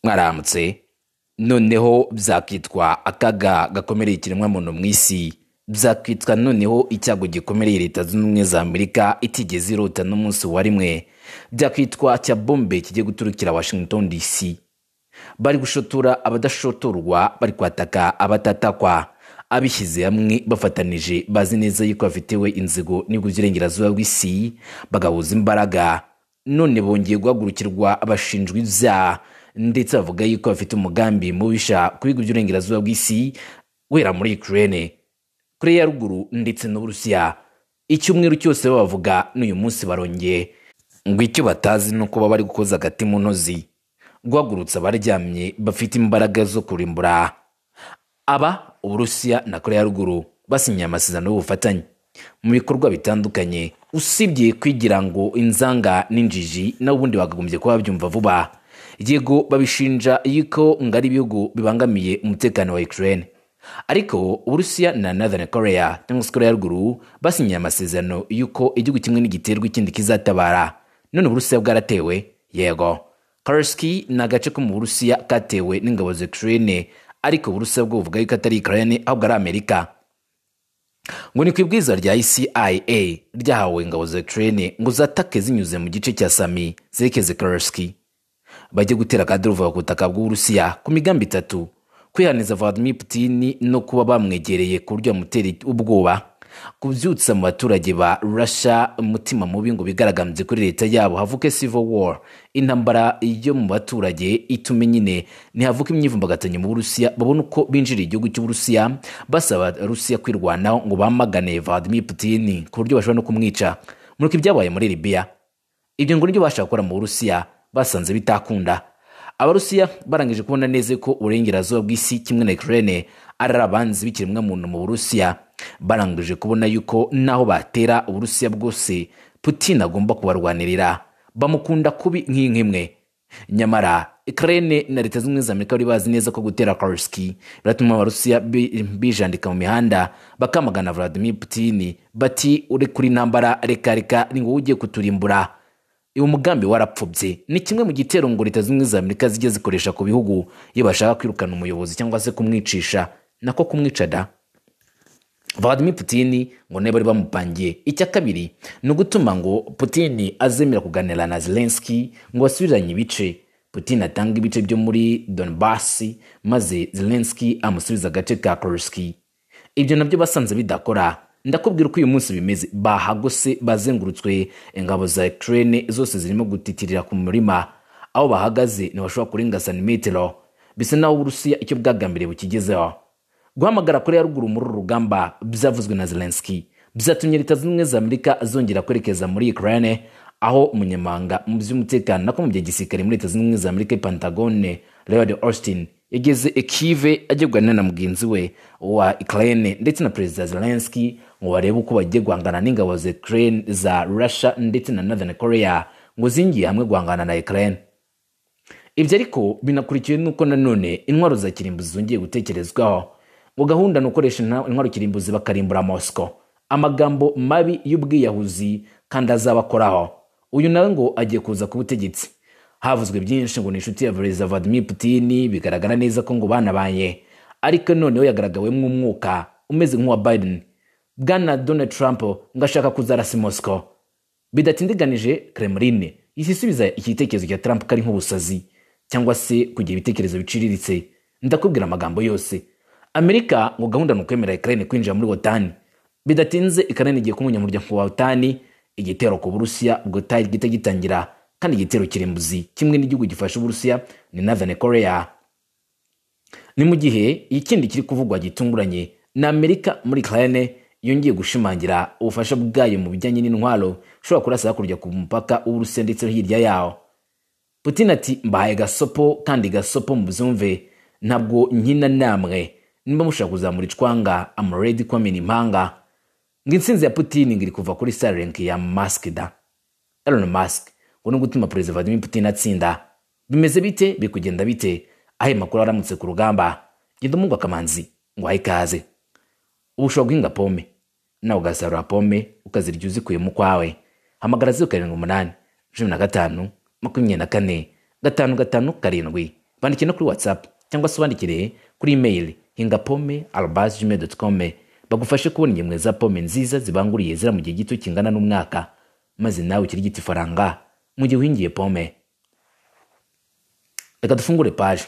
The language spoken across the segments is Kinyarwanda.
mwaramutse noneho byakwitwa akaga gakomereye ikiremwamuntu mu isi byakwitwa noneho icyago gikomeye leta zunze ubumwe za amerika itigeze irota n'umunsi wa rimwe byakwitwa cya bombe kijya guturukira washington dc bari gushotora abadashotorwa bari kwataka abatatakwa abishyize hamwe bafatanije bazi neza yuko bafitewe inzigo n'urw'uburengerazuba bw'isi bagahuza imbaraga none bongeye guhagurukirwa abashinjwa ibyaha ndetse bavuga yuko bafite umugambi mubisha ku bihugu by'uburengerazuba bw'isi wera muri ukraine koreya ya ruguru ndetse n'uburusiya icyumweru cyose bavuga n'uyu munsi barongeye ngo icyo batazi ni uko baba bari gukoza agati mu ntozi guhagurutsa abaryamye bafite imbaraga zo kurimbura aba uburusiya na koreya ya ruguru basinyiye amasezerano y'ubufatanye mu bikorwa bitandukanye usibye kwigira ngo inzanga n'injiji n'ubundi bakagombye kuba babyumva vuba yego babishinja yuko ngo ari ibihugu bibangamiye umutekano wa ukraine ariko uburusiya na northern korea cyangwa se korea ruguru basinyiye amasezerano y'uko igihugu kimwe n'igiterwa ikindi kizatabara none uburusiya bwaratewe yego karski ni agace ko mu burusiya katewe n'ingabo za ukraine ariko uburusiya bwo buvuga yuko atari ukraine ahubwo ari amerika ngo ni ku ibwiza rya cia ryahawe ingabo za ukraine ngo zatake zinyuze mu gice cya sami zerekeze karski bajye gutera akaduruva ku butaka bw'uburusiya ku migambi itatu kwihaniza Vladimir Putin no kuba bamwegereye ku buryo bamutera ubwoba kubyutsa mu baturage ba Russia umutima mubi ngo bigaragambye kuri leta yabo havuke civil war intambara yo mu baturage itume nyine ntihavuke imyivumbagatanyo mu Burusiya babone uko binjira igihugu cy'Uburusiya basaba Rusiya kwirwanaho ngo bamagane Vladimir Putin ku buryo bashobora no kumwica muruko ibyabaye muri Libya ibyo ngo nibyo bashaka gukora mu Burusiya basanze bitakunda abarusiya barangije kubona neza ko uburengerazuba bw'isi kimwe na ukraine ari abanzi b'ikiremwamuntu mu burusiya barangije kubona yuko naho batera uburusiya bwose putin agomba kubarwanirira bamukunda kubi nk'inkimwe nyamara ukraine na leta zimwe za amerika bari bazi neza ko gutera karski biratuma abarusiya bijandika mu mihanda bakamagana vladimir putin bati uri kuri ntambara reka reka ni wowe ugiye kuturimbura uyu mugambi warapfubye ni kimwe mu gitero ngo leta zimwe za amerika zijya zikoresha ku bihugu iyo bashaka kwirukana umuyobozi cyangwa se kumwicisha nako kumwica da vladimir putin ngo niba bari bamupangiye icya kabiri ni ugutuma ngo putin azemera kuganira na zelenski ngo basubiranye ibice putin atanga ibice byo muri donbass maze zelenski amusubiza agace ka korski ibyo nabyo basanze bidakora ndakubwira uko uyu munsi bimeze bahagose bazengurutswe ingabo za ukraine zose zirimo gutitirira ku murima aho bahagaze ntibashobora kurenga santimetero bisa naho uburusiya icyo bwagambiriye bukigezeho guhamagara korea ruguru muri uru rugamba byavuzwe na zelenski byatumye leta zimwe za amerika zongera kwerekeza muri ukraine aho umunyamabanga mu by'umutekano nako mu bya gisirikare muri leta zimwe za amerika pentagone leod austin yageze ekive ajya kuganira na mugenzi we wa ukraine ndetse na perezida zelenski ngo barebe uko bagiye guhangana n'ingabo za ukraine za russia ndetse na northern korea ngo zingiye hamwe guhangana na ukraine ibyo ariko binakurikiwe n'uko nanone intwaro za kirimbuzi zongeye gutekerezwaho ngo gahunda ni ukoresha intwaro kirimbuzi bakarimbura mosco amagambo mabi y'ubwiyahuzi kandi azabakoraho uyu nawe ngo agiye kuza ku butegetsi havuzwe byinshi ngo ni inshuti ya perezida vladimir putin bigaragara neza ko ngo banabaye ariko noneho yagaragawemo umwuka umeze nk'uwa biden bwana donald trump ngo ashaka kuzarasa mosco bidatindiganije kremlin isisubiza igitekerezo cya trump ko ari nk'ubusazi cyangwa se kugira ibitekerezo biciriritse ndakubwira amagambo yose amerika ngo gahunda ni ukwemera ukraine kwinjira muri wotani bidatinze ukraine igiye kuba umunyamuryango wa wotani igitero ku burusiya ubwo gihita gitangira kandi igitero kirimbuzi kimwe n'igihugu gifasha uburusiya ni northern korea ni mu gihe ikindi kiri kuvugwa gitunguranye ni amerika muri ukraine yongeye gushimangira ubufasha bwayo mu bijyanye n'intwaro ushobora kurasa hakurya ku mupaka w'uburusiya ndetse no hirya yawo putin ati mbahaye gasopo kandi gasopo mubyumve ntabwo nkina namwe nimba mushaka kuzamura icwanga amuredi kwamena impanga ngo intsinzi ya putin ngo iri kuva kuri starlink ya mask da elon musk ngo no gutuma perezida vladimir putin atsinda bimeze bite biri kugenda bite aho makuru aramutse ku rugamba genda umwunga akamanzi ngo ahe ikaze uba ushobora guhinga pome nawe ugasarura pome ukazirya uzikuyemo ukwawe hamagara zeru karindwi umunani cumi na gatanu makumyabiri na kane gatanu gatanu karindwi bandikire no kuri whatsapp cyangwa se ubandikire kuri email hingapome arobase gmail com bagufashe kubona ingemwe za pome nziza zibanguriye zira mu gihe gito kingana n'umwaka maze nawe ukirigita ifaranga mu gihe uhingiye pome reka dufungure paje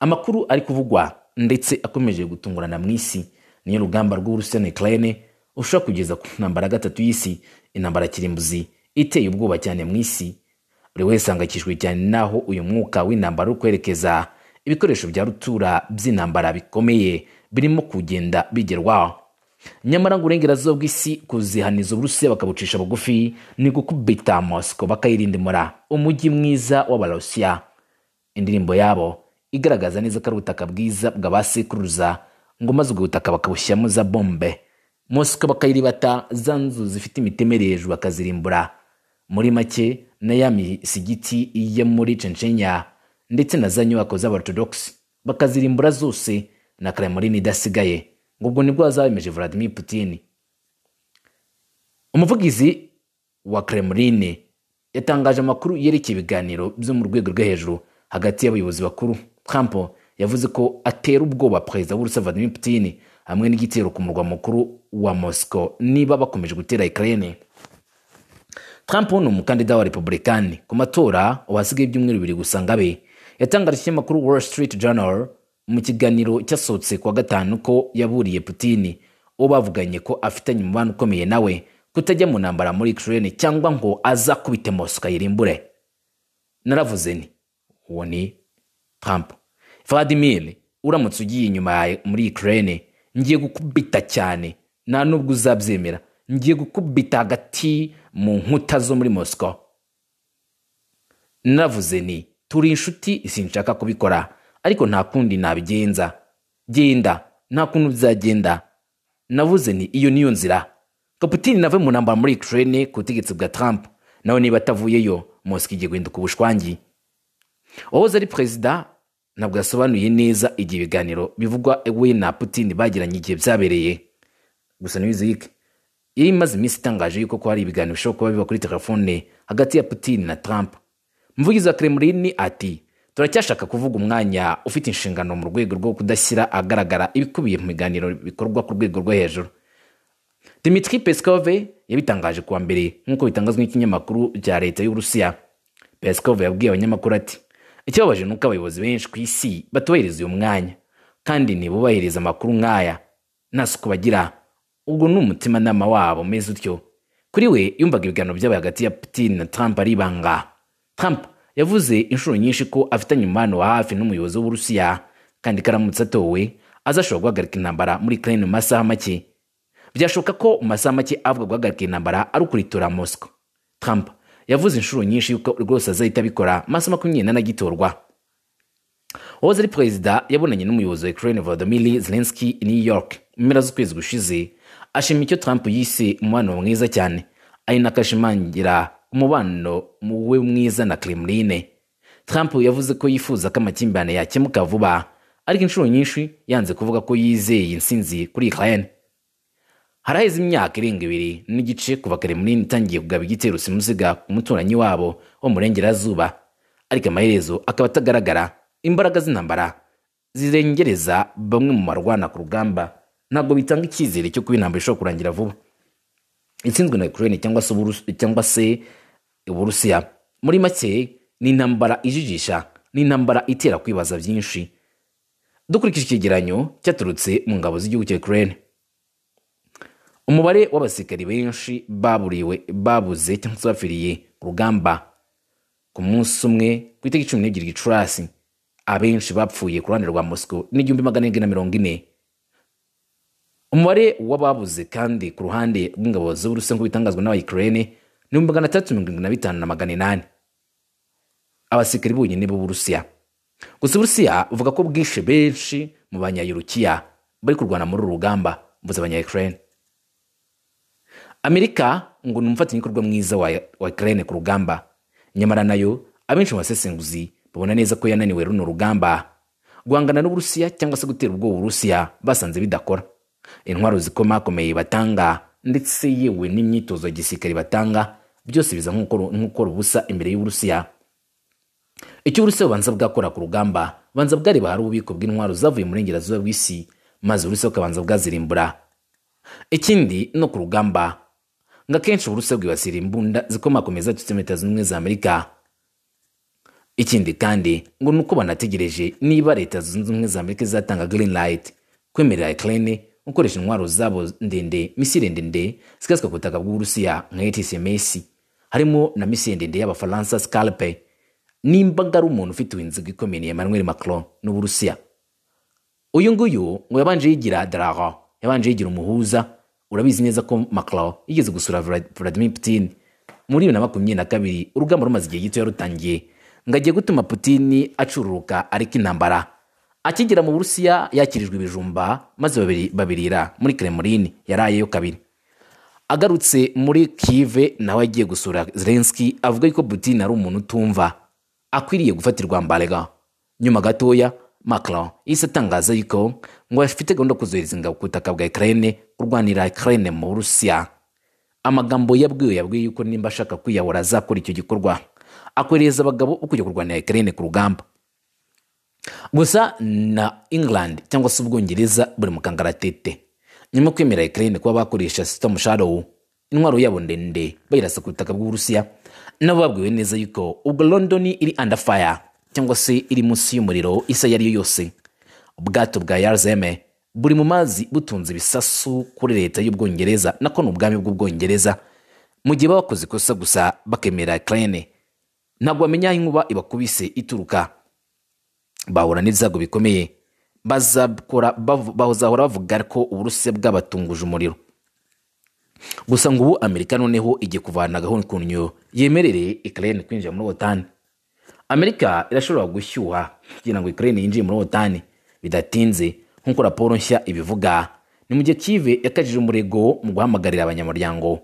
amakuru ari kuvugwa ndetse akomeje gutungurana mu isi niyo rugamba rw'uburusiya ukraine ushobora kugeza ku ntambara ya gatatu y'isi intambara kirimbuzi iteye ubwoba cyane mu isi buri wese ahangayikishijwe cyane n'aho uyu mwuka w'intambara uri kwerekeza ibikoresho bya rutura by'intambara bikomeye birimo kugenda bigerwaho nyamara ngo uburengerazuba bw'isi kuzihaniza uburusiya bakabucisha bugufi ni gukubita mosiko bakayirindimura umujyi mwiza w'abarusiya indirimbo yabo igaragaza neza ko ari ubutaka bwiza bw'abasekuruza ngo maze ubwo butaka bakabushyiramo za bombe mosiko bakayiribata za nzu zifite imitemere hejuru bakazirimbura muri make na ya misigiti yo muri censhenya ndetse na za nyubako z'abaorthodox bakazirimbura zose na kremlin idasigaye ngo ubwo nibwo hazabemeje vladimir putin umuvugizi wa kremlin yatangaje amakuru yerekeye ibiganiro byo mu rwego rwo hejuru hagati y'abayobozi bakuru trump yavuze ko atera ubwoba perezida w'urusi vladimir putin hamwe n'igitero ku murwa mukuru wa moscow niba bakomeje gutera ukraine Trump ni umukandida wa Republican ku matora wasigaye ibyumweru bibiri gusa ngabe yatangarije ikinyamakuru Wall Street Journal mu kiganiro cyasohotse kuwa gatanu ko yaburiye Putin uwo bavuganye ko afitanye umubano ukomeye nawe kutajya mu ntambara muri Ukraine cyangwa ngo azakubite Moscow ayirimbure naravuze nti uwo ni Trump Vladimir uramutse ugiye inyuma yawe muri Ukraine ngiye gukubita cyane nta nubwo uzabyemera ngiye gukubita hagati mu nkuta zo muri mosiko naravuze ni turi inshuti sinshaka kubikora ariko nta kundi nabigenza genda nta kuntu bizagenda navuze ni iyo niyo nzira kaputini nave mu ntambara muri ukraine ku butegetsi bwa trump nawe niba atavuyeyo mosiko igiye guhinduka ubushwangi uwahoze ari perezida ntabwo yasobanuye neza igihe ibiganiro bivugwa we na putini bagiranye igihe byabereye gusa ntibizirike yari imaze iminsi itangaje yuko ko hari ibiganiro bishobora kuba biba kuri telefone hagati ya putin na trump umuvugizi wa kremlin ati turacyashaka kuvuga umwanya ufite inshingano mu rwego rwo kudashyira agaragara ibikubiye mu biganiro bikorwa ku rwego rwo hejuru dimitri peskov yabitangaje kuwa mbere nk'uko bitangazwa n'ikinyamakuru cya leta y'uburusiya peskov yabwiye abanyamakuru ati ikibabaje ni uko abayobozi benshi ku isi batubahiriza uyu mwanya kandi ntibubahiriza amakuru nk'aya nta suku bagira ubwo ni umutimanama wabo umeze utyo kuri we yumvaga ibiganiro by'aba hagati ya putin na trump ari ibanga trump yavuze inshuro nyinshi ko afitanye umubano wa hafi n'umuyobozi w'uburusiya kandi karamutse atowe azashobora guhagarika intambara muri ukraine mu masaha make byashoboka ko mu masaha make avuga guhagarika intambara ari ukuritora mosco trump yavuze inshuro nyinshi yuko rwose azahita abikora maso makumyabiri n'ane agitorwa uwahoze ari perezida yabonanye n'umuyobozi wa ukraine volodymyr zelensky i new york mu mpera z'ukwezi gushize ashima icyo Trump yise umubano mwiza cyane ari nakashimangira umubano we mwiza na Kremlin Trump yavuze ko yifuza ko amakimbirane yakemuka vuba ariko inshuro nyinshi yanze kuvuga ko yizeye insinzi kuri Ukraine haraheze imyaka irenga ibiri n'igice kuva Kremlin itangiye kugaba igitero simusiga ku muturanyi wabo wo mu burengerazuba ariko amaherezo akaba atagaragara imbaraga z'intambara zirengereza bamwe mu barwana ku rugamba ntabwo bitanga icyizere cyo kuba intambara ishobora kurangira vuba itsinzwe na ukraine cyangwa se cyangwa se uburusiya muri make ni intambara ijijisha ni intambara itera kwibaza byinshi dukurikije icyegeranyo cyaturutse mu ngabo z'igihugu cya ukraine umubare w'abasirikari benshi baburiwe babuze cyangwa se bapfiriye urugamba ku munsi umwe ku itariki cumi n'ebyiri gicurasi abenshi bapfuye ku ruhande rwa mosiko n'igihumbi magana arindwi na mirongo ine umubare w'ababuze kandi ku ruhande rw'ingabo z'uburusiya nk'uko bitangazwa n'abayikirene ni magana atatu mirongo irindwi na bitanu na magana inani abasirikari bonyine b'uburusiya gusa uburusiya buvuga ko bwishe benshi mu banyayurukiya bari kurwana muri uru rugamba mvuze abanyayikirene amerika ngo ni umufatanyabikorwa mwiza wa ikirene ku rugamba nyamara nayo abenshi mu basesenguzi babona neza ko yananiwe runo rugamba guhangana n'uburusiya cyangwa se gutera ubwoba uburusiya basanze bidakora intwaro zikomakomeye batanga ndetse yewe n'imyitozo ya gisirikare batanga byose biza nk'ukora ubusa imbere y'uburusiya icyo uburusiya bubanza bwakora ku rugamba bubanza bwareba hari ububiko bw'intwaro zavuye mu burengerazuba bw'isi maze uburusiya bukabanza bwazirimbura ikindi no ku rugamba ngo akenshi uburusiya bwibasira imbunda zikomakomeza za leta zunze ubumwe za amerika ikindi kandi ngo ni uko banategereje niba leta zunze ubumwe za amerika izatanga green light kwemerera ukraine gukoresha intwaro zabo ndende misile ndende zikaswa ku butaka bw'uburusiya nka atcms harimo na misile ndende y'abafaransa scalpe nimba ari umuntu ufite inzigo ikomeye ni Emmanuel Macron n'Uburusiya uyu nguyu ngo yabanje yigira daraga yabanje yigira umuhuza urabizi neza ko Macron yigeze gusura Vla- Vladimir Putin muri bibiri na makumyabiri na kabiri urugamba rumaze igihe gito yarutangiye ngo agiye gutuma Putin acururuka ariko intambara akigera mu Burusiya yakirijwe ibijumba maze babiri- babirira muri Kremlin yarayeyo kabiri agarutse muri kive nawe agiye gusura zelenski avuga yuko putin ari umuntu utumva akwiriye gufatirwa mbarega nyuma gatoya macron yahise atangaza yuko ngo afite gahunda yo kuzohereza ingabo ku butaka bwa ukraine kurwanira ukraine mu burusiya amagambo yabwiwe yabwiye yuko nimba ashaka kwiyahura azakora icyo gikorwa akohereza abagabo bo kujya kurwanira ukraine ku rugamba gusa na england cyangwa se ubwongereza buri mu kangaratete nyuma yo kwemera ukraine kuba bakoresha system shadow intwaro yabo ndende bayirasa ku butaka bw'uburusiya nabo babwiwe neza yuko ubwo london iri under fire cyangwa se iri munsi y'umuriro isa iyo ariyo yose ubwato bwa yarzeme buri mu mazi butunze ibisasu kuri leta y'ubwongereza nako ni ubwami bw'ubwongereza mu gihe baba bakoze ikosa gusa bakemera ukraine ntabwo bamenya aho inkuba ibakubise ituruka bahura n'ibyago bikomeye bazakora bavu- bazahora bavuga ko uburusiya bwabatunguje umuriro gusa ngo ubu amerika noneho igiye kuvana gahunda ku nyo yemerere ukraine kwinjira muri otani amerika irashobora gushyuha kugira ngo ukraine yinjire muri otani bidatinze nk'uko raporo nshya ibivuga ni mu gihe kive yakajije umurego mu guhamagarira abanyamuryango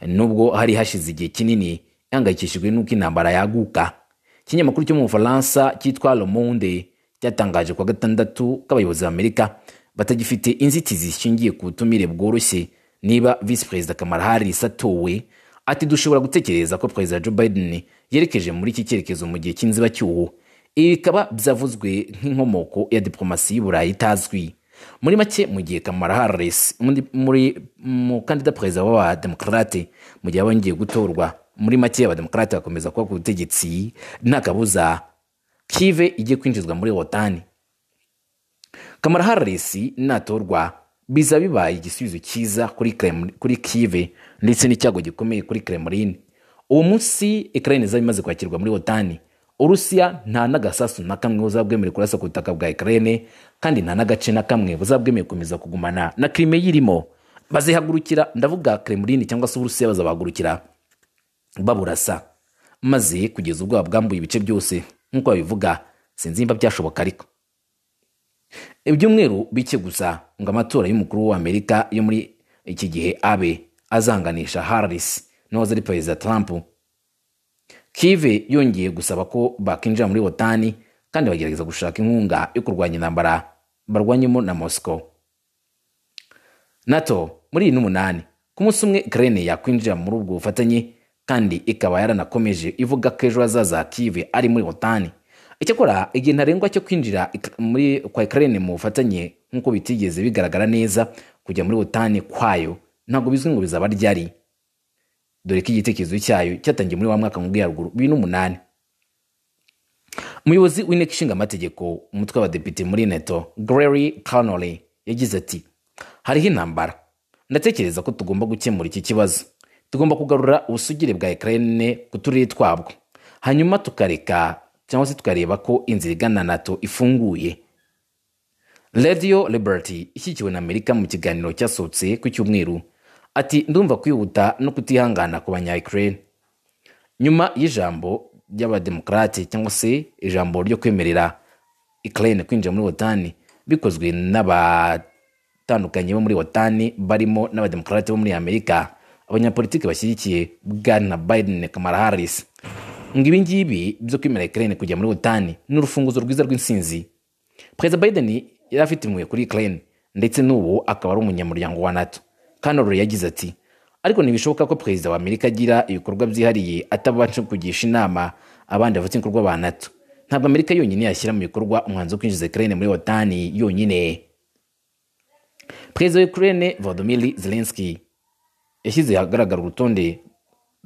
nubwo hari hashize igihe kinini ihangayikishijwe n'uko intambara yaguka ikinyamakuru cyo mu bufaransa cyitwa le monde cyatangaje ku wa gatandatu k'abayobozi b'amerika batagifite inzitizi zishingiye ku butumire bworoshye niba visi perezida kamara harris atowe ati dushobora gutekereza ko perezida joe biden yerekeje muri iki cyerekezo mu gihe cy'inzibacyuho ibi bikaba byavuzwe nk'inkomoko ya diplomasi y'uburayi itazwi muri make mu gihe kamara harris muri- muri mukandida perezida w'abademokarate mu gihe bongeye gutorwa muri make abademokarate bakomeza kuba ku butegetsi nta kabuza kive igiye kwinjizwa muri otani Kamara Harris natorwa biza bibaye igisubizo cyiza kuri Kremlin- kuri Kiev ndetse n'icyago gikomeye kuri Kremlin. Uwo munsi Ukraine izaba imaze kwakirwa muri OTAN. Urusiya nta n'agasasu na kamwe buzabwemerewe kurasa ku butaka bwa Ukraine kandi nta n'agace na kamwe buzabwemerewe gukomeza kugumana na Crimea irimo. Bazihagurukira ndavuga Kremlin cyangwa se Urusiya bazabahagurukira baburasa maze kugeza ubwo bwambuye ibice byose nk'uko babivuga sinzi nimba byashoboka ariko ibyumweru bike gusa ngo amatora y'umukuru w'amerika yo muri iki gihe abe azanganisha harris n'uwahoze ari perezida trump kive yongeye gusaba ko bakinjira muri otani kandi bagerageza gushaka inkunga yo kurwanya intambara barwanyemo na moscow nato muri iyi n'umunani ku munsi umwe ukraine yakwinjira muri ubwo bufatanye kandi ikaba yaranakomeje ivuga ko ejo hazaza kive ari muri otani icyakora igihe ntarengwa cyo kwinjira ik- muri kwa ukraine mu bufatanye nk'uko bitigeze bigaragara neza kujya muri otani kwayo ntabwo bizwi ngo bizaba ryari dore ko igitekerezo cyayo cyatangiye muri wa mwaka nkubwiye haruguru bibiri n'umunani umuyobozi w'inteko ishinga amategeko umutwe w'abadepite muri neto grery connolly yagize ati hariho intambara ndatekereza ko tugomba gukemura iki kibazo tugomba kugarura ubusugire bwa ukraine ku turere twabwo hanyuma tukareka cyangwa se tukareba ko inzira igana nato ifunguye radio liberty ishyikiwe na amerika mu kiganiro cyasohotse ku cyumweru ati ndumva kwihuta no kutihangana ku banya ukraine nyuma y'ijambo ry'abademokarate cyangwa se ijambo ryo kwemerera ukraine kwinjira muri otani bikozwe n'abatandukanye bo muri otani barimo n'abademokarate bo muri amerika abanyapolitiki bashyigikiye bwana biden kamara harris ngo ibi ngibi byo kwemera ukraine kujya muri otani ni urufunguzo rwiza rw'insinzi perezida biden yari afite impuhwe kuri ukraine ndetse n'ubu akaba ari umunyamuryango wa nato kanori yagize ati ariko ntibishoboka ko perezida wa amerika agira ibikorwa byihariye atabanje kugisha inama abandi bafite ibikorwa ba nato ntabwo amerika yonyine yashyira mu bikorwa umwanzuro wo kwinjiza ukraine muri watani yonyine perezida wa ukraine volodymyr zelensky yashyize ahagaragara urutonde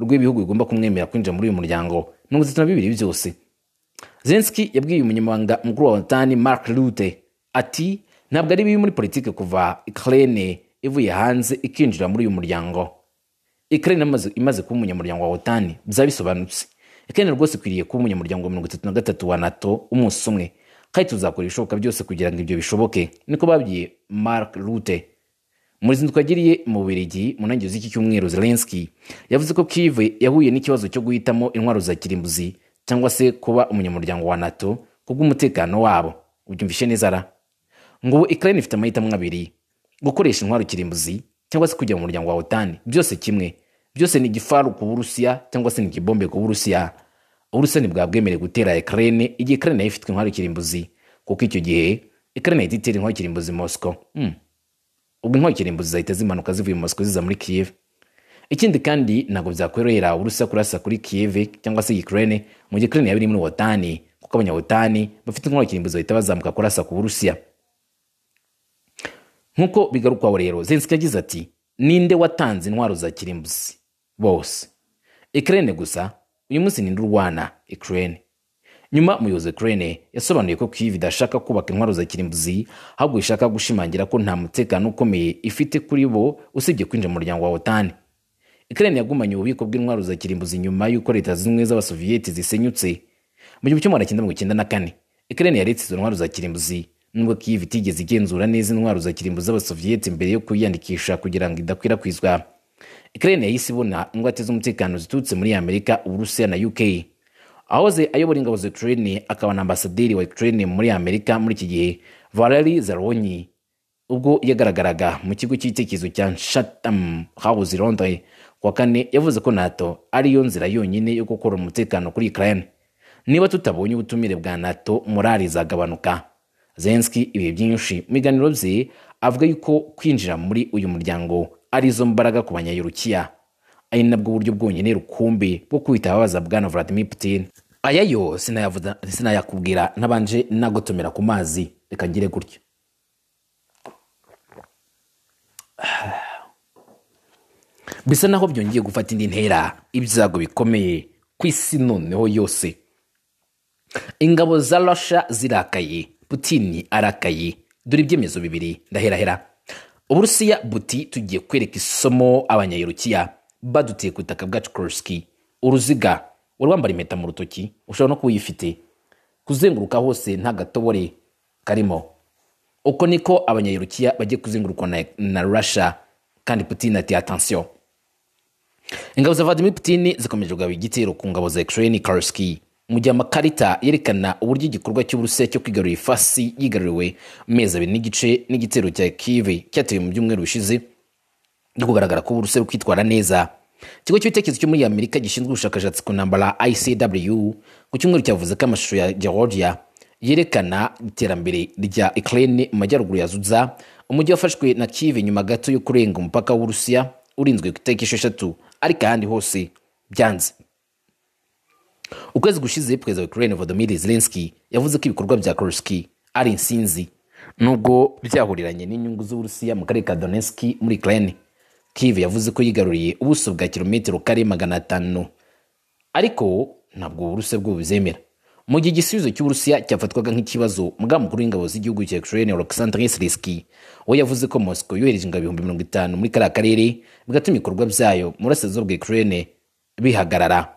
rw'ibihugu bigomba kumwemera kwinjira muri uyu muryango mirongo itatu na bibiri byose zelensky yabwiye umunyamabanga mukuru wa watani mark rute ati ntabwo ari bibi muri politiki kuva ukraine ivuye hanze ikinjira muri uyu muryango ukraine amaze, imaze kuba umunyamuryango wa watani byaba bisobanutse ukraine rwose ikwiriye kuba umunyamuryango wa mirongo itatu na gatatu wa nato umunsi umwe kandi tuzakora ibishoboka byose kugira ngo ibyo bishoboke niko babwiye mark rute mu ruzinduko yagiriye mu bubiligi mu ntangiriro z'iki cyumweru zelensky yavuze ko kive yahuye n'ikibazo cyo guhitamo intwaro za kirimbuzi cyangwa se kuba umunyamuryango wa nato kubw'umutekano wabo ubyumvishe neza ra ngo ubu ukraine ifite amahitamo abiri gukoresha intwaro kirimbuzi cyangwa se kujya mu muryango wa otani byose kimwe byose ni igifaru ku burusiya cyangwa se ni igibombe ku burusiya uburusiya ntibwabwemere gutera ukraine igihe ukraine nayo ifite intwaro kirimbuzi kuko icyo gihe ukraine yahita itera intwaro kirimbuzi moscow hmm. ubwo intwaro kirimbuzi zahita zimanuka zivuye mu moscow ziza muri kiev ikindi kandi ntabwo byakworohera uburusiya kurasa kuri kiev cyangwa se ukraine mu gihe ukraine yaba iri muri otani kuko abanyawotani bafite intwaro kirimbuzi bahita bazamuka kurasa ku burusiya nk'uko bigarukwaho rero zelensky yagize ati ninde watanze intwaro za kirimbuzi bose ukraine gusa uyu munsi ninde urwana ukraine nyuma umuyobozi wa ukraine yasobanuye ko kiyiv idashaka kubaka intwaro za kirimbuzi ahubwo ishaka gushimangira ko nta mutekano ukomeye ifite kuri bo usibye kwinjira mu muryango wa otani ukraine yagumanye ububiko bw'intwaro za kirimbuzi nyuma y'uko leta zunze ubumwe z'abasoviyeti zisenyutse mu gihumbi kimwe magana cyenda mirongo icyenda na kane ukraine yaretse izo ntwaro za kirimbuzi nubwo kiyiv itigeze igenzura neza intwaro za kirimbuzi z'abasoviyeti mbere yo kuyiyandikisha kugira ngo idakwirakwizwa ukraine yahise ibona ingwate z'umutekano ziturutse muri amerika uburusiya na uk ahoze ayobora ingabo za ukraine akaba na ambasaderi wa ukraine muri amerika muri iki gihe valeri zaronyi ubwo yagaragaraga mu kigo cy'igitekerezo cya shatam house londres ku wa kane yavuze ko nato ariyo nzira yonyine yo gukora umutekano kuri ukraine niba tutabonye ubutumire bwa nato morali zagabanuka zelensky ibihe byinshi mu biganiro bye avuga yuko kwinjira muri uyu muryango arizo mbaraga ku banyayorukiya ari nabwo buryo bwonyine rukumbi bwo kwita ababaza bwana vladimir putin aya yo sinayavuga- sinayakubwira ntabanje nagotomera ku mazi reka ngire gutyo bisa naho byongeye gufata indi ntera ibyago bikomeye ku isi noneho yose ingabo za rasha zirakaye putini arakaye dore ibyemezo bibiri ndaherahera uburusiya buti tugiye kwereka isomo abanyayerukiya badutiye ku butaka bwacu koroski uruziga wari wambara impeta mu rutoki ushobora no kuba uyifite kuzenguruka hose nta gatobore karimo uko niko abanyayerukiya bagiye kuzengurukwa na, na rasha kandi putini ati atansiyo ingabo za vladimir putin zikomeje kugaba igitero ku ngabo za ukraine karski mu gihe amakarita yerekana uburyo igikorwa cy'uburusiya cyo kwigarurira ifasi yigaruriwe mu mezi abiri n'igice n'igitero cya kive cyatewe mu byumweru bishize no kugaragara ko uburusiya buri kwitwara neza ikigo cy'ibitekerezo cyo muri amerika gishinzwe ubushakashatsi ku ntambara icw ku cyumweru cyavuze ko amashusho ya georgia yerekana iterambere rya ukraine mu majyaruguru ya zuza umujyi wafashwe na kive nyuma gato yo kurenga umupaka w'uburusiya urinzwe ku itariki esheshatu ariko ahandi hose byanze ukwezi gushize perezida wa ukraine volodymyr zelensky yavuze ko ibikorwa bya koruski ari insinzi nubwo byahuriranye n'inyungu z'uburusiya mu karere ka donetsk muri ukraine kiv yavuze ko yigaruriye ubuso bwa kilometero kare magana atanu ariko ntabwo uburusiya bwo buzemera mu gihe igisubizo cy'uburusiya cyafatwaga nk'ikibazo mugaba mukuru w'ingabo z'igihugu cya ukraine oleksandr siriski we yavuze ko moscow yohereje ingabo ibihumbi mirongo itanu muri kariya karere bigatuma ibikorwa byayo mu burasirazuba bwa ukraine bihagarara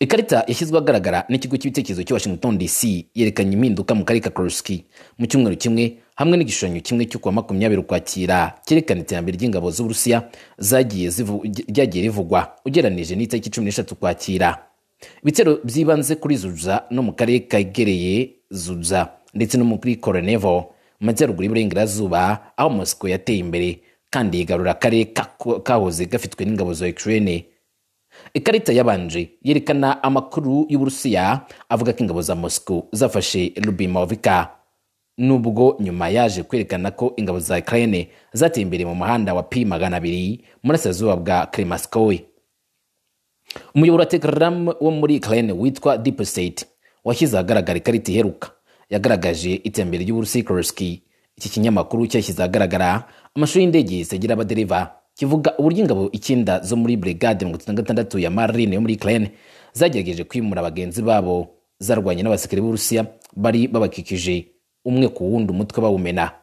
ikarita yashyizwe ahagaragara n'ikigo cy'ibitekerezo cya washington dc yerekanye impinduka mu karere ka koroski mu cyumweru kimwe hamwe n'igishushanyo kimwe cyo kuwa makumyabiri ukwakira cyerekana iterambere ry'ingabo z'uburusiya zagiye zivu- ry- ryagiye rivugwa ugereranije n'itariki cumi n'eshatu ukwakira ibitero byibanze kuri zuza no mu karere kegereye zuza ndetse no muri koronevo mu majyaruguru y'iburengerazuba aho mosiko yateye imbere kandi yigarura akarere ka- kahoze gafitwe n'ingabo za ukraine ikarita yabanje yerekana amakuru y'uburusiya avuga ko ingabo za moscow zafashe lubimovika nubwo nyuma yaje kwerekana ko ingabo za ukraine zateye imbere mu muhanda wa p magana abiri murasirazuba bwa kremaskoy umuyoboro wa telegram wo muri ukraine witwa deep state washyize ahagaragara ikarita iheruka yagaragaje iterambere ry'ubusikorosiki iki kinyamakuru cyashyize ahagaragara amashuri y'indege zitagira abadereva kivuga uburyo ingabo icyenda zo muri brigade mirongo itatu na gatandatu ya marine yo muri ukraine zagerageje kwimura bagenzi babo zarwanye n'abasirikare b'uburusiya bari babakikije umwe ku wundi umutwe bawumena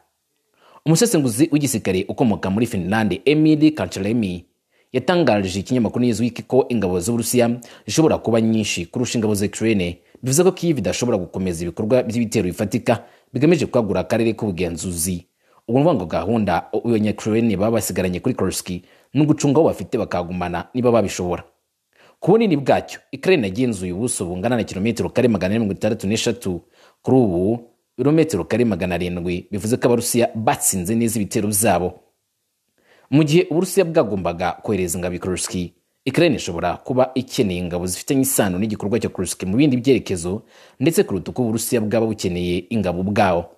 umusesenguzi w'igisirikare ukomoka muri finlande emili kancharemi yatangarije ikinyamakuru Newsweek ko ingabo z'Uburusiya zishobora kuba nyinshi kurusha ingabo za Ukraine bivuze ko Kyiv idashobora gukomeza ibikorwa by'ibitero bifatika bigamije kwagura akarere k'ubugenzuzi ubu ni ngo gahunda abanya-Ukraine baba basigaranye kuri Kursk ni ugucunga aho bafite bakagumana niba babishobora ku bunini bwacyo Ukraine yagenzuye ubuso bungana na kilometero kare magana ane mirongo itandatu n'eshatu kuri ubu ibirometero kare magana arindwi bivuze ko abarusiya batsinze neza ibitero byabo mu gihe uburusiya bwagombaga kohereza ingabo i kursk ukraine ishobora kuba ikeneye ingabo zifitanye isano n'igikorwa cya kursk mu bindi byerekezo ndetse kuruta uko uburusiya bwaba bukeneye ingabo bwawo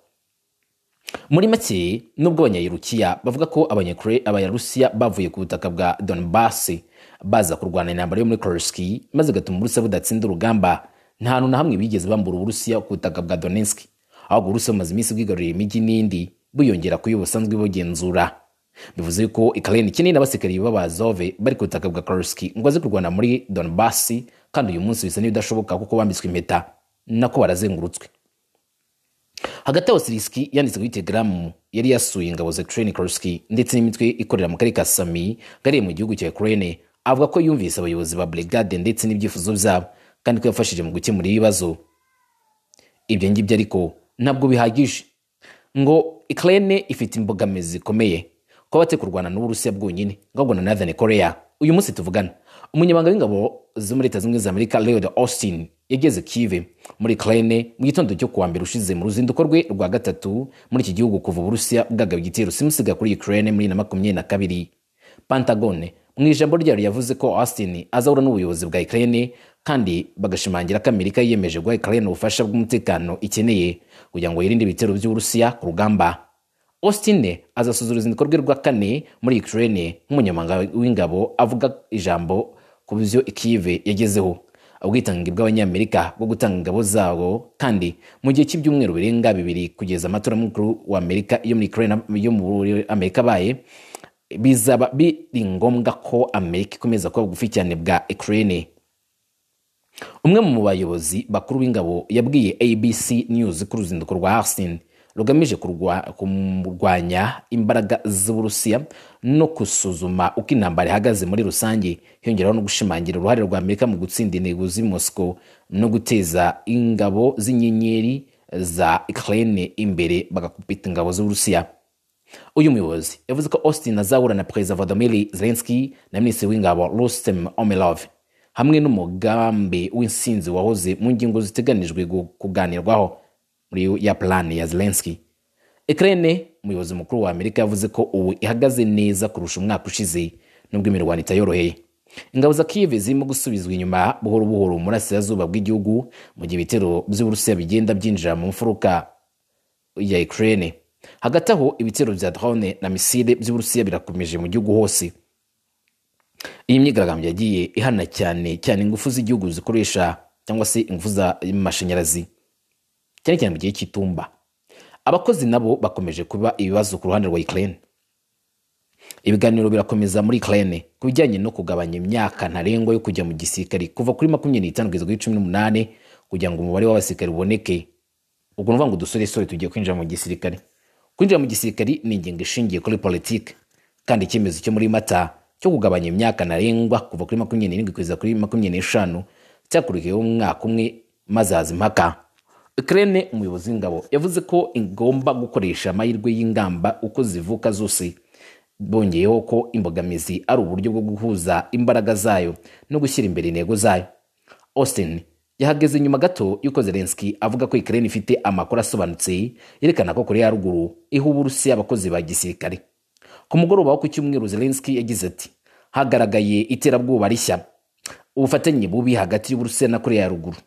muri make nubwo abanyayerukiya bavuga ko abayarusiya bavuye ku butaka bwa donbass baza kurwana intambara yo muri kursk maze igatuma uburusiya budatsinda urugamba nta hantu na hamwe bigeze bambura uburusiya ku butaka bwa donetsk ahubwo uburusiya bumaze iminsi bwigaruriye imijyi n'indi buyongera kuyo busanzwe bugenzura bivuze ko ikarine ikeneye n'abasirikari b'abazove bari ku butaka bwa Kursk ngo aze kurwana muri Donbass kandi uyu munsi bisa n'ibidashoboka kuko bambitswe impeta nako barazengurutswe hagati aho Siriski yanditse kuri Telegram yari yasuye ingabo za Ukraine Kursk ndetse n'imitwe ikorera mu karere ka Sami gariye mu gihugu cya Ukraine avuga ko yumvise abayobozi ba brigade ndetse n'ibyifuzo byabo kandi ko yafashije mu gukemura ibibazo ibyo ngibyo ariko ntabwo bihagije ngo Ukraine ifite imbogamizi zikomeye kuba bate kurwana n'uburusiya bwonyine ahubwo na nathan korea uyu munsi tuvugana umunyamabanga w'ingabo zo muri leta zunze ubumwe za amerika leod austin yageze kive muri ukraine mu gitondo cyo kuwa mbere ushize mu ruzinduko rwe rwa gatatu muri iki gihugu kuva uburusiya bwagaba igitero simusiga kuri ukraine muri na makumyabiri na kabiri pantagone mu ijambo ryayo yavuze ko austin azahura n'ubuyobozi bwa ukraine kandi bagashimangira ko amerika yiyemeje guha ukraine ubufasha bw'umutekano ikeneye kugira ngo yirinde ibitero by'uburusiya ku rugamba Austin azasoza uruzinduko rwe rwa kane muri Ukraine nk'umunyamabanga w'ingabo avuga ijambo ku byo Kyiv yagezeho ubwitange bw'abanyamerika bwo gutanga ingabo zabo kandi mu gihe cy'ibyumweru birenga bibiri kugeza amatora mukuru wa Amerika yo muri Ukraine yo muri Amerika abaye bizaba biri ngombwa ko Amerika ikomeza kuba bugufi cyane bwa Ukraine umwe mu bayobozi bakuru b'ingabo yabwiye ABC News ku ruzinduko rwa Austin rugamije kurwanya imbaraga z'uburusiya no gusuzuma uko intambara ihagaze muri rusange hiyongeraho no gushimangira uruhare rwa amerika mu gutsinda intego z'i moscow no guteza ingabo z'inyenyeri za ukraine imbere bagakupita ingabo z'uburusiya uyu muyobozi yavuze ko austin azahura na perezida vladimir zelensky na minisitiri w'ingabo rustem omelov hamwe n'umugambi w'insinzi wahoze mu ngingo ziteganijwe kuganirwaho muri ya plani ya Zelensky. Ukraine umuyobozi mukuru wa Amerika yavuze ko ubu ihagaze neza kurusha umwaka ushize nubwo imirwano itayoroheye. Ingabo za Kiev zirimo gusubizwa inyuma buhoro buhoro mu burasirazuba bw'igihugu mu gihe ibitero by'Uburusiya bigenda byinjira mu mfuruka ya Ukraine. Hagati aho ibitero bya drone na misile by'Uburusiya birakomeje mu gihugu hose. Iyi myigaragambyo yagiye ihana cyane cyane ingufu z'igihugu zikoresha cyangwa se ingufu z'amashanyarazi cyane cyane mu gihe cy'itumba abakozi nabo bakomeje kuba ibibazo ku ruhande rwa Ukraine ibiganiro birakomeza muri Ukraine ku bijyanye no kugabanya imyaka ntarengwa yo kujya mu gisirikare kuva kuri makumyabiri n'itanu kugeza kuri cumi n'umunani kugira ngo umubare w'abasirikare uboneke ubwo ni ngo udusoresore tugiye kwinjira mu gisirikare kwinjira mu gisirikare ni ingingo ishingiye kuri politiki kandi icyemezo cyo muri mata cyo kugabanya imyaka ntarengwa kuva kuri makumyabiri n'irindwi kugeza kuri makumyabiri n'eshanu cyakurikiyeho umwaka umwe maze haza impaka Ukraine umuyobozi w'ingabo yavuze ko igomba gukoresha amahirwe y'ingamba uko zivuka zose bongeyeho ko imbogamizi ari uburyo bwo guhuza imbaraga zayo no gushyira imbere intego zayo Austin yahageze nyuma gato y'uko Zelensky avuga ko Ukraine ifite amakuru asobanutse yerekana ko Korea ya ruguru iha Uburusiya abakozi ba gisirikare ku mugoroba wo ku cyumweru Zelensky yagize ati hagaragaye iterabwoba rishya ubufatanye bubi hagati y'Uburusiya na Korea ya ruguru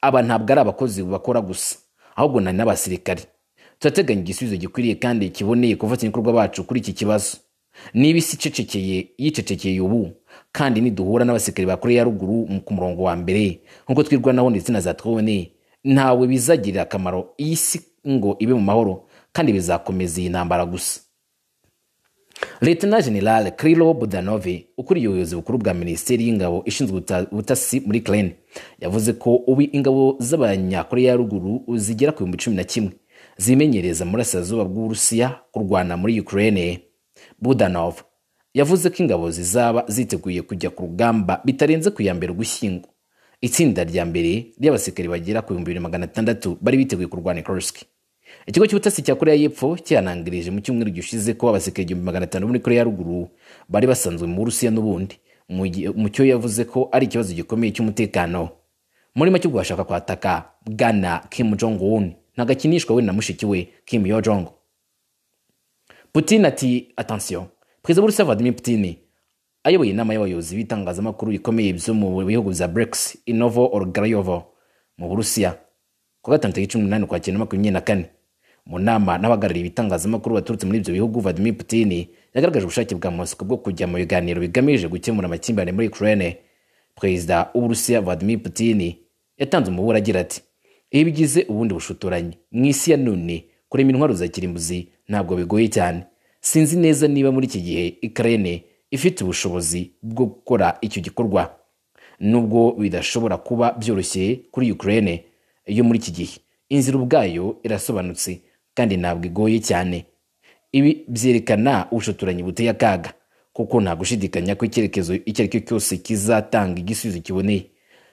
aba ntabwo ari abakozi bakora gusa ahubwo ni n'abasirikare turateganya igisubizo gikwiriye kandi kiboneye ku bafatanyabikorwa bacu kuri iki kibazo niba isi icecekeye yicecekeye ubu kandi niduhura n'abasirikare ba koreya ya ruguru mu- ku murongo wa mbere nk'uko twirwanaho ndetse na za twone ntawe bizagirira akamaro iyi si ngo ibe mu mahoro kandi bizakomeza iyi ntambara gusa Leta General Krilo Budanove ukuriye ubuyobozi bukuru bwa Minisiteri y'Ingabo ishinzwe ubuta- ubutasi muri Ukraine yavuze ko ubu ingabo z'Abanyakoreya ya ruguru zigera ku bihumbi cumi na kimwe zimenyereza mu burasirazuba bw'Uburusiya kurwana muri Ukraine. Budanov yavuze ko ingabo zizaba ziteguye kujya ku rugamba bitarenze ku ya mbere Ugushyingo. Itsinda rya mbere ry'abasirikare bagera ku bihumbi bibiri magana atandatu bari biteguye kurwana i Kursk. Ikigo cy'ubutasi cya Korea y'Epfo cyanangirije mu cyumweru gishize ko abasirikare igihumbi magana atanu bo muri Korea ya ruguru bari basanzwe mu Burusiya n'ubundi mu gihe- mu cyo yavuze ko ari ikibazo gikomeye cy'umutekano muri make ubwo bashaka kwataka Bwana Kim Jong Un ntagakinishwa we na mushiki we Kim Yo Jong Putin ati attention perezida wa Rusiya Vladimir Putin ayoboye inama y'abayobozi b'itangazamakuru bikomeye byo mu bihugu bya BRICS i Novo Orgarayovo mu Burusiya ku wa gatanu tariki cumi n'umunani ukwakira na makumyabiri na kane mu nama n'abahagarariye ibitangazamakuru baturutse muri ibyo bihugu Vladimir Putin yagaragaje ubushake bwa Moscow bwo kujya mu biganiro bigamije gukemura amakimbirane muri Ukraine perezida w'Uburusiya Vladimir Putin yatanze umuburo agira ati iyo bigize ubundi bushuturanyi mu isi ya none kurema intwaro za kirimbuzi ntabwo bigoye cyane sinzi neza niba muri iki gihe Ukraine ifite ubushobozi bwo gukora icyo gikorwa nubwo bidashobora kuba byoroshye kuri Ukraine yo muri iki gihe inzira ubwayo irasobanutse kandi ntabwo igoye cyane ibi byerekana ubushotoranyi buteye akaga kuko nta gushidikanya ko icyerekezo icyo ari cyo cyose kizatanga igisubizo kiboneye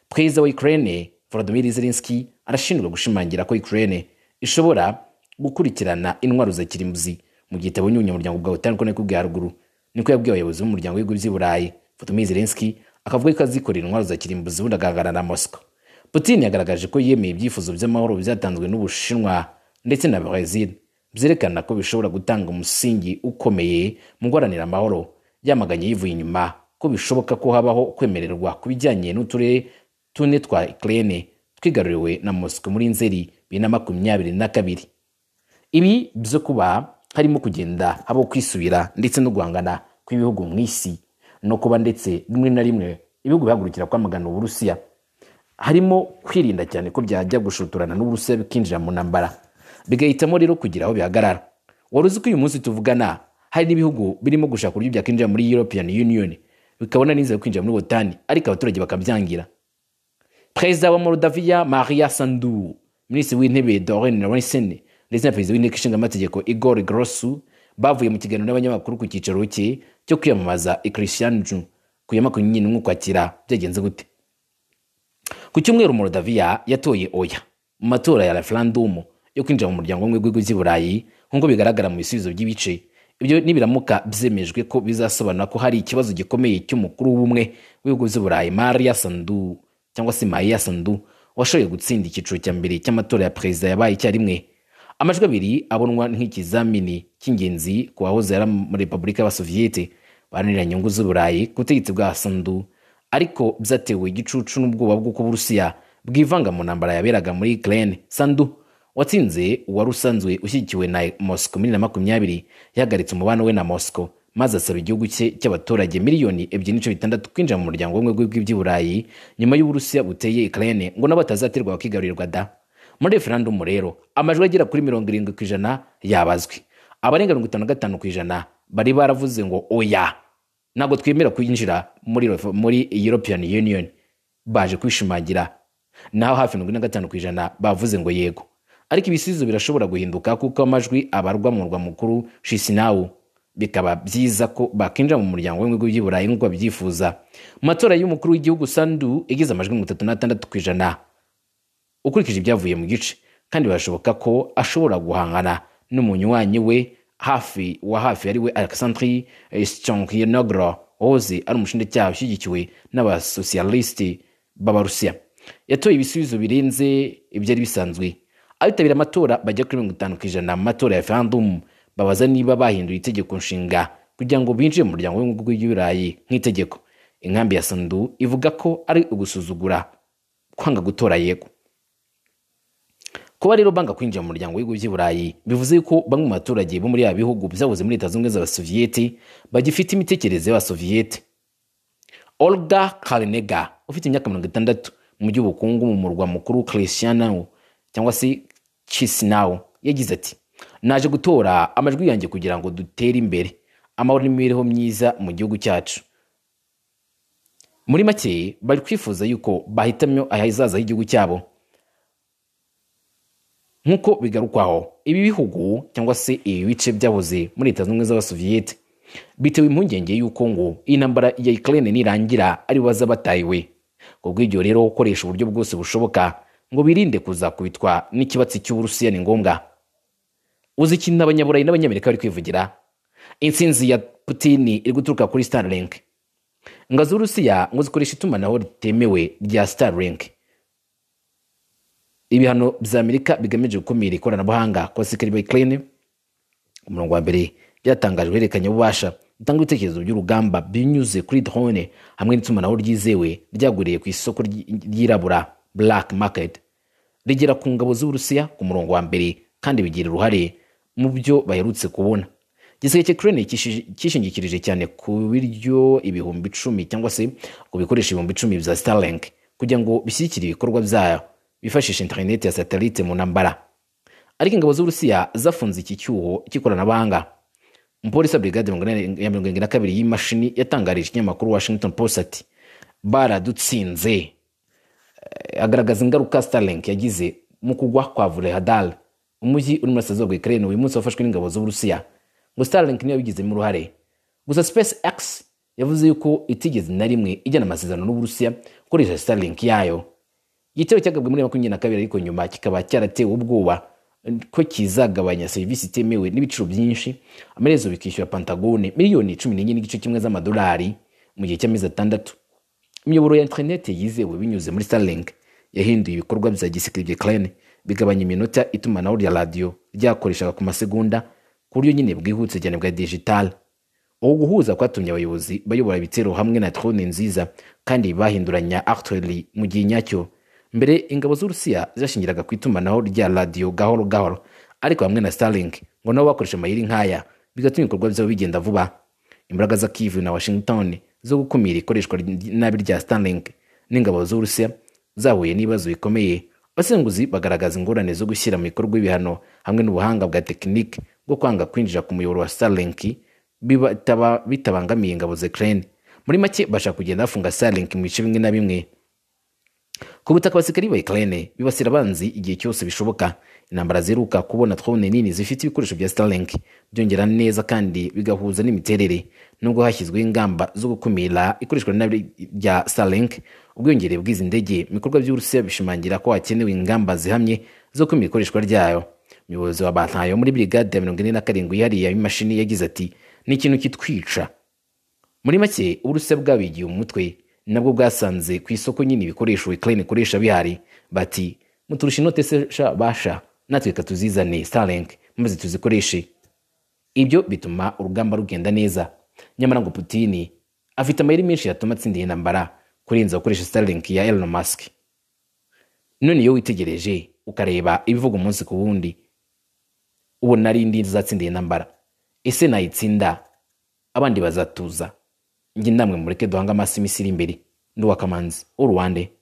perezida wa Ukraine Volodymyr Zelensky arashinjwa gushimangira ko Ukraine ishobora gukurikirana intwaro za kirimbuzi mu gihe itabonye ubunyamuryango bwa OTAN ko niko bwa ruguru niko yabwiye abayobozi b'umuryango w'ibihugu by'i Burayi Volodymyr Zelensky akavuga ko azikorera intwaro za kirimbuzi ubundi agahagarara na Moscow Putin yagaragaje ko yemeye ibyifuzo by'amahoro byatanzwe n'Ubushinwa ndetse na Brazil byerekana ko bishobora gutanga umusingi ukomeye mu guharanira amahoro yamaganye yivuye inyuma ko bishoboka ko habaho kwemererwa ku bijyanye n'uturere tune twa Ukraine twigaruriwe na Moscow muri Nzeri bibiri na makumyabiri na kabiri ibi byo kuba harimo kugenda habaho kwisubira ndetse no guhangana kw'ibihugu mu isi no kuba ndetse rimwe na rimwe ibihugu bihagurukira kwamagana uburusiya harimo kwirinda cyane ko byajya gushuturana n'uburusiya bikinjira mu ntambara bigahitamo rero kugira aho bihagarara wari uzi ko uyu munsi tuvugana hari n'ibihugu birimo gushaka uburyo byakwinjira muri european union bikabona n'inzira yo kwinjira muri wotani ariko abaturage bakabyangira perezida wa moldaviya maria sandu minisitiri w'intebe doren ronsen ndetse na perezida w'inteko ishinga amategeko igor grosu bavuye mu kiganiro n'abanyamakuru ku cyicaro cye cyo kwiyamamaza ikirisiyanju ku ya makumyabiri n'umwe ukwakira byagenze gute ku cyumweru Moldaviya yatoye oya mu matora ya referandumu yo kwinjira mu muryango w'ubumwe bw'ibihugu by'i Burayi nk'uko bigaragara mu bisubizo by'ibice ibyo nibiramuka byemejwe ko bizasobanura ko hari ikibazo gikomeye cy'umukuru w'ubumwe w'ibihugu by'i Burayi Maria Sandu cyangwa se Maia Sandu washoboye gutsinda icyiciro cya mbere cy'amatora ya perezida yabaye icyarimwe amajwi abiri abonwa nk'ikizamini cy'ingenzi ku wahoze ari mu repubulika y'abasoviyete baharanira inyungu z'u Burayi ku butegetsi bwa Sandu ariko byatewe igicucu n'ubwoba bw'uko uburusiya bwivanga mu ntambara yaberaga muri Ukraine sandu watsinze uwari usanzwe ushyigikiwe na Moscow muri bibiri na makumyabiri yahagaritse umubano we na Moscow maze asaba igihugu cye cy'abaturage miliyoni ebyiri n'ice bitandatu kwinjira mu muryango w'ubumwe bw'ibihugu by'i Burayi nyuma y'uburusiya buteye Ukraine ngo nabo batazaterwa bakigarurirwa da muri referandumu rero amajwi agera kuri mirongo irindwi ku ijana yabazwe abarenga mirongo itanu na gatanu ku ijana bari baravuze ngo oya ntabwo twemera kwinjira muri, muri european union baje kwishimangira naho hafi mirongo ine na gatanu ku ijana bavuze ngo yego ariko ibisubizo birashobora guhinduka kuko amajwi abarwa mu murwa mukuru shisinawu bikaba byiza ko bakinjira mu muryango w'ibihugu by'i burayi nk'uko babyifuza mu matora y'umukuru w'igihugu sandu yagize amajwi mirongo itatu n'atandatu ku ijana ukurikije ibyavuye mu gice kandi birashoboka ko ashobora guhangana n'umunywanyi we hafi wa hafi ari we alexandri stonkinogro wahoze ari umushinjacyaha ushyigikiwe n'abasosiyalisiti b'abarusiya yatoye ibisubizo birenze ibyari bisanzwe abitabira amatora bajya kuri mirongo itanu ku ijana mu matora ya referandumu babaza niba bahinduye itegeko nshinga kugira ngo binjire mu muryango w'ibihugu by'iburayi nk'itegeko inkambi ya sandu ivuga ko ari ugusuzugura kwanga gutora yego kuba rero banga kwinjira mu muryango w'ibihugu by'i Burayi bivuze ko bamwe mu baturage bo muri ya bihugu byahoze muri leta zunze ubumwe z'abasoviyete bagifite imitekerereze y'abasoviyete olga karinega ufite imyaka mirongo itandatu mu by'ubukungu mu murwa mukuru christianawo cyangwa se kisinawo yagize ati naje gutora amajwi yanjye kugira ngo dutere imbere amahoro n'imibereho myiza mu gihugu cyacu muri make bari kwifuza yuko bahitamyo ahazaza h'igihugu cyabo nk'uko bigarukwaho ibi bihugu cyangwa se ibi bice byahoze muri leta zunze ubumwe z'abasoviyete bitewe impungenge y'uko ngo iyi ntambara ya Ukraine nirangira ari baza batahiwe ku bw'ibyo rero gukoresha uburyo bwose bushoboka ngo birinde kuzakubitwa n'ikibatsi cy'uburusiya ni ngombwa uzi ikintu abanyaburayi n'abanyamerika bari kwivugira intsinzi ya putini iri guturuka kuri starlink ngo z'urusiya ngo zikoresha itumanaho ritemewe rya starlink ibihano bya amerika bigamije gukumira ikoranabuhanga ku basirikare ba Ukraine umurongo wa mbere byatangajwe uhererekanya ububasha gutanga ibitekerezo by'urugamba binyuze kuri drone hamwe n'itumanaho ryizewe ryaguriye ku isoko ry- ryirabura black market rigera ku ngabo z'uburusiya ku murongo wa mbere kandi bigira uruhare mu byo baherutse kubona igisirikare cya Ukraine kishi- cyishingikirije cyane ku biryo ibihumbi icumi cyangwa se ku bikoresho ibihumbi icumi bya starlink kugira ngo bishyigikire ibikorwa byayo bifashisha interineti ya satelite mu ntambara ariko ingabo z'uburusiya zafunze iki cyuho cy'ikoranabuhanga umupolisi wa brigade mirongo ine- ya mirongo irindwi na kabiri y'imashini yatangarije ikinyamakuru washington post ati baradutsinze Eh, agaragaza ingaruka starlink yagize mu kugwa kwa vulehadal umujyi uri muri sitaziyo bwa ukraine uyu munsi wafashwe n'ingabo z'uburusiya ngo starlink niyo yabigizemo uruhare gusa space x yavuze yuko itigeze na rimwe ijyana amasezerano n'uburusiya gukoresha starlink yayo igitero cyagabwe muri makumyabiri na kabiri ariko nyuma kikaba cyaratewe ubwoba ko kizagabanya serivisi itemewe n'ibiciro byinshi amaherezo bikishyura pantagone miliyoni cumi n'enye n'igice kimwe z'amadolari mu gihe cy'amezi atandatu imiyoboro ya interineti yizewe binyuze muri starlink yahinduye ibikorwa bya gisirikare bya Ukraine bigabanya iminota itumanaho rya radiyo ryakoreshaga ku masegonda ku buryo nyine bwihuse cyane bwa dijitali ubu guhuza kwatumye abayobozi bayobora ibitero hamwe na drone nziza kandi bahinduranya artillery mu gihe nyacyo mbere ingabo z'urusiya zashingiraga ku itumanaho rya radiyo gahoro gahoro ariko hamwe na starlink ngo nabo bakoresha amayeri nk'aya bigatuma ibikorwa byabo bigenda vuba imbaraga za Kyiv na Washington zo gukumira ikoreshwa ry- nabi rya Starlink n'ingabo z'Uburusiya zahuye n'ibibazo bikomeye abasenguzi bagaragaza ingorane zo gushyira mu bikorwa ibihano hamwe n'ubuhanga bwa tekinike bwo kwanga kwinjira ku muyoboro wa Starlink biba- bitaba- bitabangamiye ingabo za Ukraine muri make bashaka kugenda bafunga Starlink mu bice bimwe na bimwe ku butaka abasirikari ba Ukraine bibasira abanzi igihe cyose bishoboka intambara ziruka kubona drone nini zifite ibikoresho bya Starlink byongera neza kandi bigahuza n'imiterere nubwo hashyizweho ingamba zo gukumira ikoreshwa nabi rya Starlink ubwiyongere bw'izi ndege mu bikorwa by'Uburusiya bishimangira ko hakenewe ingamba zihamye zo kumira ikoreshwa ryayo umuyobozi wa Bantayo muri brigade ya mirongo ine na karindwi yihariye y'imashini yagize ati ni ikintu kitwica muri make uburusiya bwabigiye umutwe nabwo bwasanze ku isoko nyine ibikoresho Ukraine ikoresha bihari bati muturusha inote se sha basha natwe reka tuzizane Starlink maze tuzikoreshe ibyo bituma urugamba rugenda neza nyamara ngo Putin afite amayeri menshi yatuma atsinda iyi ntambara kurenza gukoresha Starlink ya Elon Musk none iyo witegereje ukareba ibivuga umunsi ku wundi ubona ari indi zatsinda iyi ntambara ese nayitsinda abandi bazatuza njye namwe mureke duhange amasi iminsi iri imbere nduwakamanzi urwande